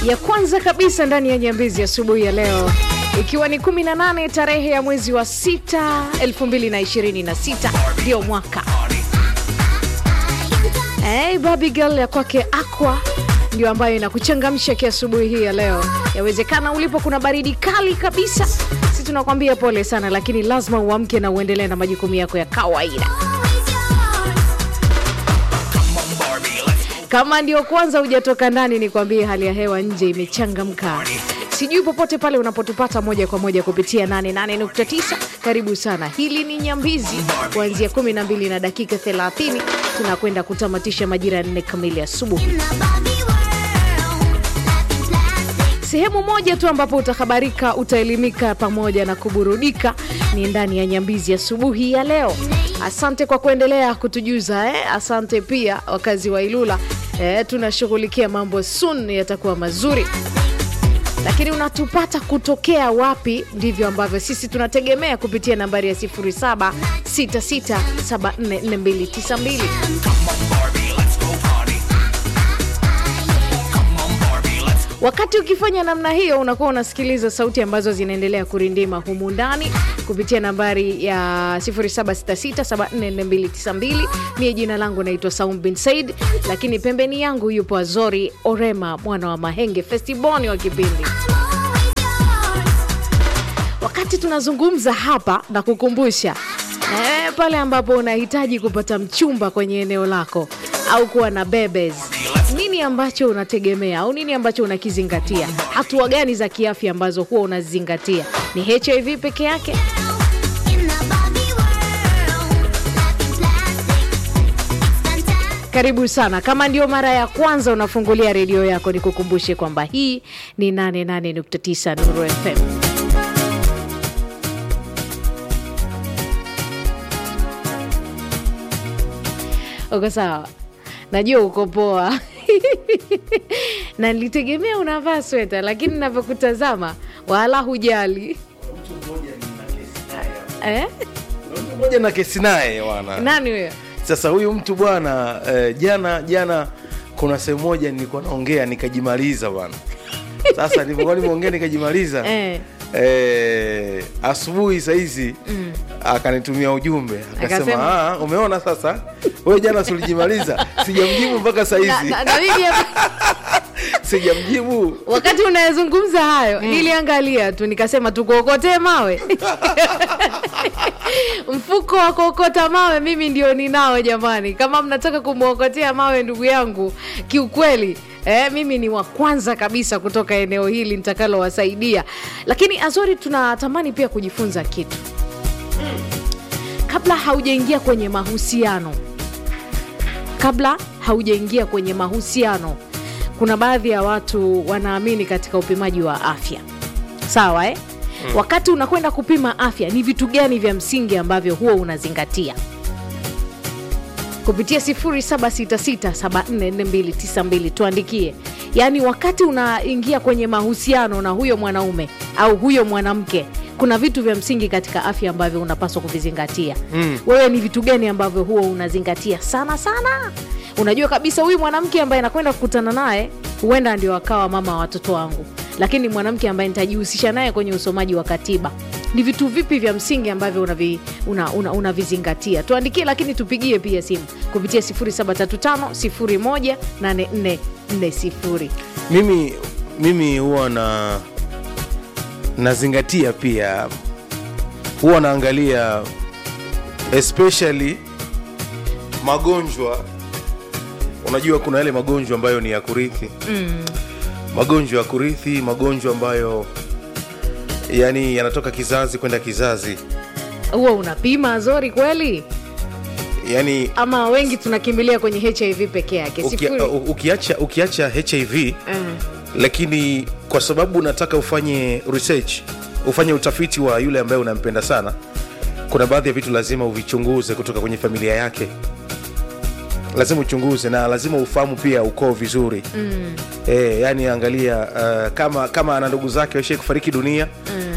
ya kwanza kabisa ndani ya Nyambizi asubuhi ya leo, ikiwa ni 18 tarehe ya mwezi wa 6 2026, ndio mwaka Hey, baby girl ya kwake Aqua ndio ambayo inakuchangamsha kiasubuhi hii ya leo. Yawezekana ulipo kuna baridi kali kabisa, si tunakwambia pole sana, lakini lazima uamke na uendelee na majukumu yako ya kawaida. Kama ndio kwanza hujatoka ndani, ni kwambie hali ya hewa nje imechangamka. Sijui popote pale unapotupata moja kwa moja kupitia 88.9, karibu sana. Hili ni Nyambizi, kuanzia 12 na dakika 30 tunakwenda kutamatisha majira ya 4 kamili asubuhi. Sehemu moja tu ambapo utahabarika, utaelimika pamoja na kuburudika ni ndani ya Nyambizi asubuhi ya, ya leo. Asante kwa kuendelea kutujuza eh. Asante pia wakazi wa Ilula eh, tunashughulikia mambo soon yatakuwa mazuri lakini unatupata kutokea wapi? Ndivyo ambavyo sisi tunategemea kupitia nambari ya 0766744292. Wakati ukifanya namna hiyo, unakuwa unasikiliza sauti ambazo zinaendelea kurindima humu ndani kupitia nambari ya 0766744292. Mie jina langu naitwa Saum bin Said, lakini pembeni yangu yupo Azori Orema mwana wa Mahenge Festiboni wa kipindi wakati tunazungumza hapa na kukumbusha e, pale ambapo unahitaji kupata mchumba kwenye eneo lako au kuwa na bebes, nini ambacho unategemea au nini ambacho unakizingatia? Hatua gani za kiafya ambazo huwa unazingatia? Ni HIV peke yake? Karibu sana. Kama ndio mara ya kwanza unafungulia redio yako, nikukumbushe kwamba hii ni 88.9 Nuru FM. Uko sawa? Najua uko poa na nilitegemea unavaa sweta, lakini navyokutazama wala hujali eh? Mtu mmoja na kesi naye wana Nani huyo? sasa huyu mtu bwana eh, jana jana kuna sehemu moja nilikuwa naongea nikajimaliza bwana sasa nilipokuwa nimeongea nikajimaliza Eh. eh, asubuhi sahizi akanitumia ujumbe akasema Akasema? "Ah, umeona sasa wewe jana sulijimaliza sijamjibu mpaka Na- sahizi na- na mimi hapa- sijamjibu wakati unayezungumza hayo niliangalia tu nikasema tukuokotee mawe mfuko wa kuokota mawe mimi ndio ninao jamani kama mnataka kumwokotea mawe ndugu yangu kiukweli Eh, mimi ni wa kwanza kabisa kutoka eneo hili nitakalowasaidia lakini azori tunatamani pia kujifunza kitu kabla haujaingia kwenye mahusiano kabla haujaingia kwenye mahusiano kuna baadhi ya watu wanaamini katika upimaji wa afya sawa eh? mm. wakati unakwenda kupima afya ni vitu gani vya msingi ambavyo huwa unazingatia kupitia 0766744292 tuandikie yaani wakati unaingia kwenye mahusiano na huyo mwanaume au huyo mwanamke kuna vitu vya msingi katika afya ambavyo unapaswa kuvizingatia mm. wewe ni vitu gani ambavyo huwa unazingatia sana sana unajua kabisa huyu mwanamke ambaye nakwenda kukutana naye huenda ndio akawa mama wa watoto wangu lakini mwanamke ambaye nitajihusisha naye kwenye usomaji wa katiba ni vitu vipi vya msingi ambavyo unavizingatia una, una, unavizingatia? tuandikie lakini tupigie pia simu kupitia 0735018440 mimi mimi huwa na nazingatia pia huwa naangalia especially magonjwa unajua kuna yale magonjwa ambayo ni ya kurithi mm. magonjwa ya kurithi magonjwa ambayo yani yanatoka kizazi kwenda kizazi huwa unapima zori kweli yani ama wengi tunakimbilia kwenye hiv peke yake ukia, Sifuri- u- ukiacha, ukiacha hiv Mm. lakini kwa sababu unataka ufanye research ufanye utafiti wa yule ambaye unampenda sana kuna baadhi ya vitu lazima uvichunguze kutoka kwenye familia yake lazima uchunguze na lazima ufahamu pia ukoo vizuri mm. e, yani angalia uh, kama kama ana ndugu zake waishai kufariki dunia mm.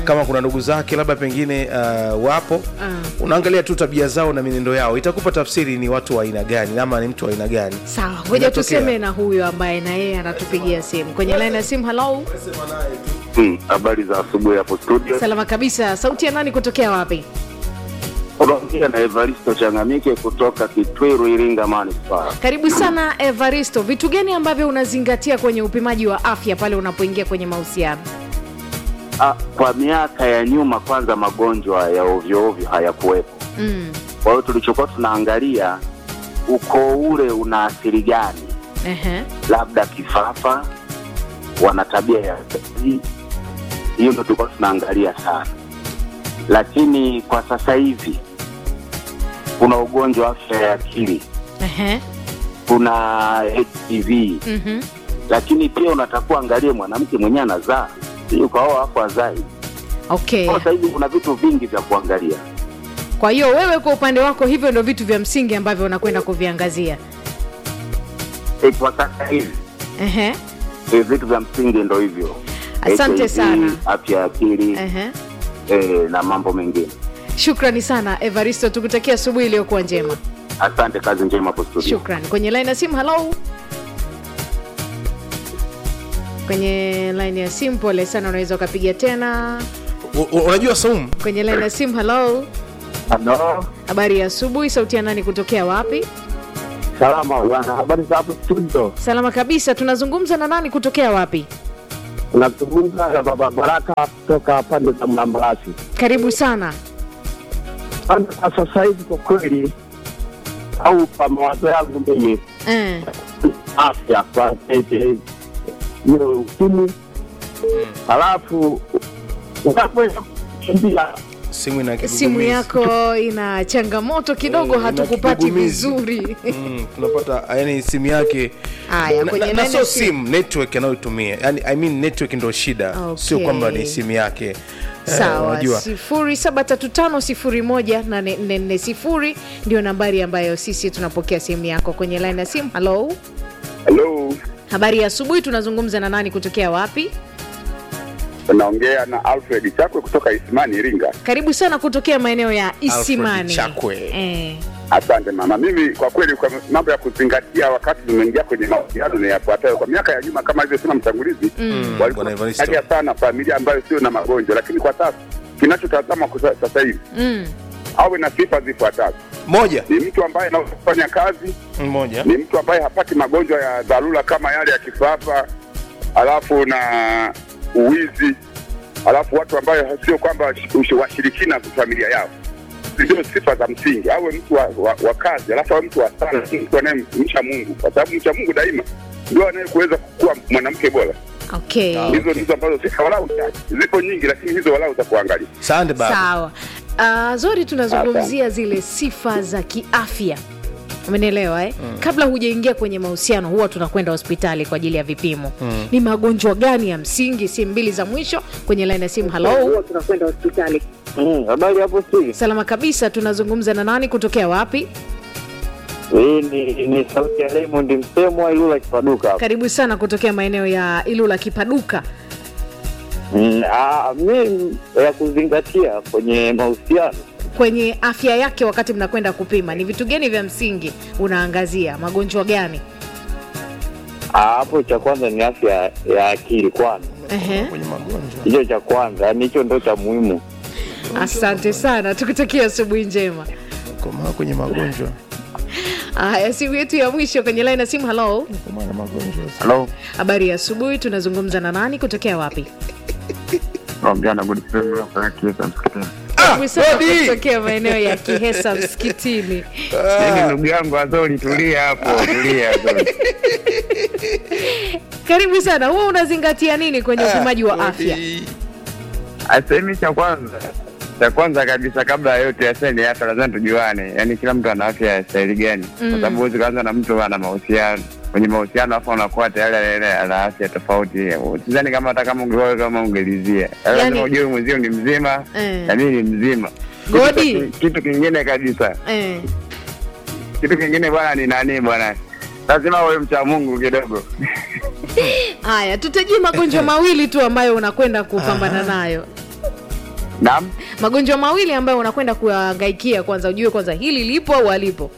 kama kuna ndugu zake labda pengine uh, wapo Ah. unaangalia tu tabia zao na mienendo yao itakupa tafsiri ni watu wa aina gani ama ni mtu wa aina gani sawa ngoja Inatokea. tuseme na huyo ambaye na yeye anatupigia simu kwenye line ya simu halo Hmm, habari za asubuhi hapo studio. salama kabisa sauti ya nani kutokea wapi Unaongea na Evaristo Changamike kutoka Kitwiru, Iringa Manispaa. karibu sana evaristo vitu gani ambavyo unazingatia kwenye upimaji wa afya pale unapoingia kwenye mahusiano Ah, kwa miaka ya nyuma, kwanza magonjwa ya ovyo ovyo hayakuwepo. mm. Kwa hiyo tulichokuwa tunaangalia ukoo ule una athiri gani, Ehe. labda kifafa, wana tabia ya uzazi. hiyo ndo tulikuwa tunaangalia sana, lakini kwa sasa hivi kuna ugonjwa wa afya ya akili, Ehe. kuna HPV Mhm. lakini pia unatakuwa angalie mwanamke mwenyewe anazaa si ukaoa hapo azai okay sasa hivi kuna vitu vingi vya kuangalia kwa hiyo wewe kwa upande wako hivyo ndo vitu vya msingi ambavyo unakwenda kuviangazia e, kwa sasa hivi Ehe. e, vitu vya msingi ndo hivyo Asante HIV, sana. afya ya akili Ehe. e, na mambo mengine shukrani sana evaristo tukutakia asubuhi iliyokuwa njema asante kazi njema hapo studio shukran kwenye line ya simu halo kwenye line ya simu pole sana unaweza ukapiga tena U- u- unajua saum kwenye line ya simu halo Halo, habari ya asubuhi sauti ya nani kutokea wapi salama bwana, habari za hapo studio? salama kabisa tunazungumza na nani kutokea wapi Unazungumza na baba Baraka kutoka pande za Mlambalasi. karibu sana Pande kwa sasa hivi kwa kweli, au kwa mawazo yangu mimi, eh. afya kwa tete hiyo ukimwi, halafu unapoenda kukimbia simu ina simu kigugumizi. yako ina changamoto kidogo Eh, ina hatukupati kigugumizi. vizuri Mm, tunapata yani simu yake haya na, kwenye na, na line sio ya simu simu network anayoitumia yani, I mean network ndo shida Okay. sio kwamba ni simu yake Eh, sawa unajua sifuri saba tatu tano sifuri moja nane nne nne sifuri ndio nambari ambayo sisi tunapokea simu yako kwenye line ya simu halo Halo, habari ya asubuhi tunazungumza na nani kutokea wapi unaongea na Alfred Chakwe kutoka Isimani, Iringa. karibu sana kutokea maeneo ya isimani Chakwe. eh. Asante mama. Mimi kwa kweli, kwa mambo ya kuzingatia wakati tumeingia kwenye mahusiano ni yafuatayo. Kwa miaka ya nyuma, kama alivyosema mtangulizi, Bwana walikuwa Evaristo. wanaangalia sana familia ambayo sio na magonjwa, lakini kwa sasa kinachotazama kwa sa- sasa hivi mm. awe na sifa zifuatazo: moja ni mtu ambaye anaweza kufanya kazi, moja ni mtu ambaye hapati magonjwa ya dharura kama yale ya kifafa, alafu na uwizi, alafu watu ambayo sio kwamba wash- washirikina kwa familia yao. Ndio sifa za msingi. Awe mtu wa, wa, wa kazi, alafu awe mtu wa sala, mtu anayemcha Mungu, kwa sababu mcha Mungu daima ndio anayekuweza kuwa mwanamke bora. okay Ah. Hizo ndizo ambazo sifa walau chache, zipo nyingi, lakini hizo walau za kuangalia. sande baba sawa uh, zori tunazungumzia zile sifa za kiafya umenielewa eh? mm. kabla hujaingia kwenye mahusiano huwa tunakwenda hospitali kwa ajili ya vipimo mm. ni magonjwa gani ya msingi simu mbili za mwisho kwenye laini ya simu halo tunakwenda hospitali Mm, habari hapo studio? salama kabisa tunazungumza na nani kutokea wapi Hii ni, ni sauti ya Raymond Msemwa Ilula Kipaduka hapa. karibu sana kutokea maeneo ya ilula kipaduka Mm, ah, mi ya kuzingatia kwenye mahusiano kwenye afya yake wakati mnakwenda kupima ni vitu gani vya msingi unaangazia magonjwa gani ah, hapo cha kwanza ni afya ya akili kwanza, Ehe. kwenye magonjwa hicho cha kwanza, yani hicho ndo cha muhimu. asante sana tukutakia asubuhi njema komaa kwenye magonjwa haya simu yetu ya mwisho kwenye laini ya simu halo komaa na magonjwa Halo, habari ya asubuhi tunazungumza na nani kutokea wapi naongea na Godfrey kutoka Kiesa msikitini. Karibu sana Godi! kutokea maeneo ya kihesa msikitini Yaani ndugu yangu Azori, tulia hapo, tulia Azori. karibu sana huwa unazingatia nini kwenye upimaji wa afya Asemi cha kwanza cha kwanza kabisa kabla ya yote aseni afya lazima tujuane, yaani kila mtu ana afya ya staili gani, Mm. kwa sababu huwezi kuanza na mtu ana mahusiano kwenye mahusiano afu unakuwa tayari ile ana afya tofauti. Sidhani kama hata kama ungeoa kama ungelizia, Yaani- lazima ujue mwenzio ni mzima Eh. na mimi ni mzima. Godi. Kitu, kitu kingine kabisa, eh. kitu kingine bwana ni nani bwana, lazima uwe mcha Mungu kidogo. haya tutajie magonjwa mawili tu ambayo unakwenda kupambana nayo Naam, magonjwa mawili ambayo unakwenda kuyahangaikia kwanza ujue kwanza hili lipo au halipo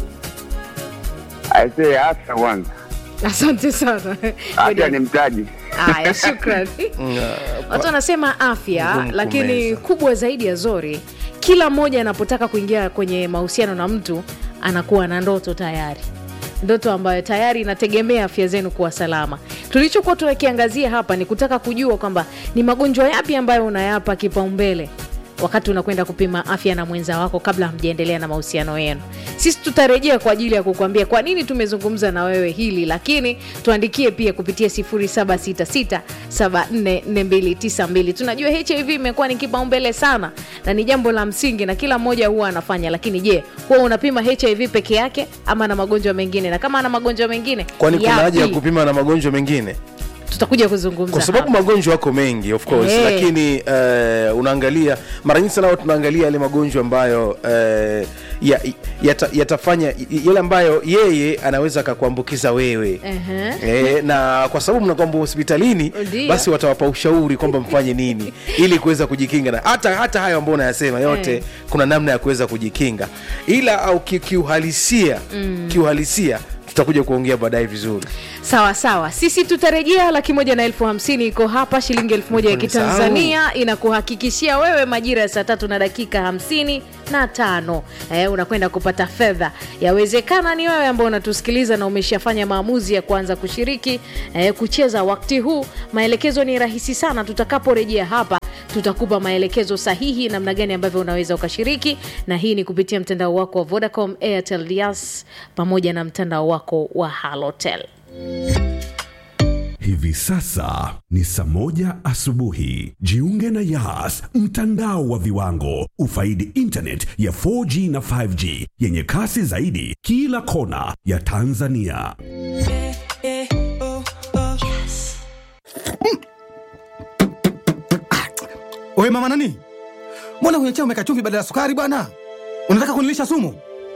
aisee, afya kwanza, asante sana afya ni mtaji. haya shukrani watu wanasema afya Ngumu lakini kumeza. kubwa zaidi ya zori kila mmoja anapotaka kuingia kwenye mahusiano na mtu anakuwa na ndoto tayari ndoto ambayo tayari inategemea afya zenu kuwa salama tulichokuwa tunakiangazia hapa ni kutaka kujua kwamba ni magonjwa yapi ambayo unayapa kipaumbele wakati unakwenda kupima afya na mwenza wako kabla hamjaendelea na mahusiano yenu sisi tutarejea kwa ajili ya kukuambia kwa nini tumezungumza na wewe hili lakini tuandikie pia kupitia 0766744292 tunajua hiv imekuwa ni kipaumbele sana na ni jambo la msingi na kila mmoja huwa anafanya lakini je huwa unapima hiv peke yake ama na magonjwa mengine na kama ana magonjwa mengine kwani kuna yapi? haja ya kupima na magonjwa mengine tutakuja kuzungumza kwa sababu hapa. magonjwa yako mengi of course Eh. lakini uh, unaangalia mara nyingi sana huwa tunaangalia yale magonjwa ambayo uh, ya, yata, yatafanya yale ambayo yeye anaweza akakuambukiza wewe Ehe. E, na kwa sababu mnakwamba hospitalini Ndio. basi watawapa ushauri kwamba mfanye nini ili kuweza kujikinga na hata hata hayo ambayo unayasema yote Eh. kuna namna ya kuweza kujikinga ila au ki- kiuhalisia kiuhalisia tutakuja kuongea baadaye vizuri sawa sawa sisi tutarejea laki moja na elfu hamsini iko hapa shilingi elfu moja ya Nilikuwa kitanzania inakuhakikishia wewe majira ya saa tatu na dakika hamsini na tano eh, unakwenda kupata fedha yawezekana ni wewe ambao unatusikiliza na umeshafanya maamuzi ya kuanza kushiriki eh, kucheza wakati huu maelekezo ni rahisi sana tutakaporejea hapa tutakupa maelekezo sahihi namna gani ambavyo unaweza ukashiriki na hii ni kupitia mtandao wako wa vodacom airtel Dias, pamoja na mtandao wako wa halotel Hivi sasa ni saa moja asubuhi. Jiunge na Yas, mtandao wa viwango. Ufaidi internet ya 4G na 5G yenye kasi zaidi kila kona ya Tanzania. Oye mama nani, mbona kwenye chai umeweka chumvi badala ya sukari bwana? Unataka kunilisha sumu?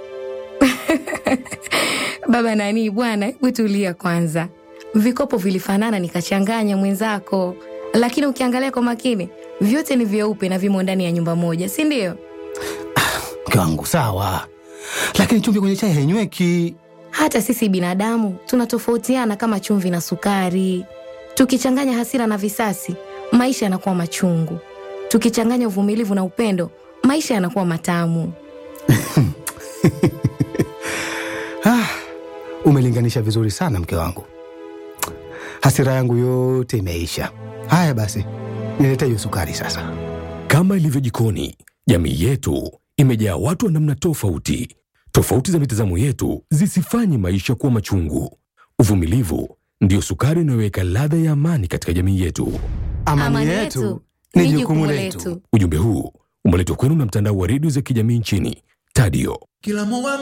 Baba nani bwana, hebu tulia kwanza. Vikopo vilifanana nikachanganya mwenzako, lakini ukiangalia kwa makini vyote ni vyeupe na vimo ndani ya nyumba moja, si ndio? Mke wangu sawa, lakini chumvi kwenye chai hainyweki. Hata sisi binadamu tunatofautiana kama chumvi na sukari. Tukichanganya hasira na visasi, maisha yanakuwa machungu. Tukichanganya uvumilivu na upendo, maisha yanakuwa matamu. Ah, umelinganisha vizuri sana mke wangu, hasira yangu yote imeisha. Haya basi, nilete hiyo sukari sasa. Kama ilivyo jikoni, jamii yetu imejaa watu wa namna tofauti. Tofauti za mitazamo yetu zisifanye maisha kuwa machungu. Uvumilivu ndiyo sukari inayoweka ladha ya amani katika jamii yetu. Amani, yetu ni jukumu letu. Ujumbe huu umeletwa kwenu na mtandao wa redio za kijamii nchini Tadio. Kila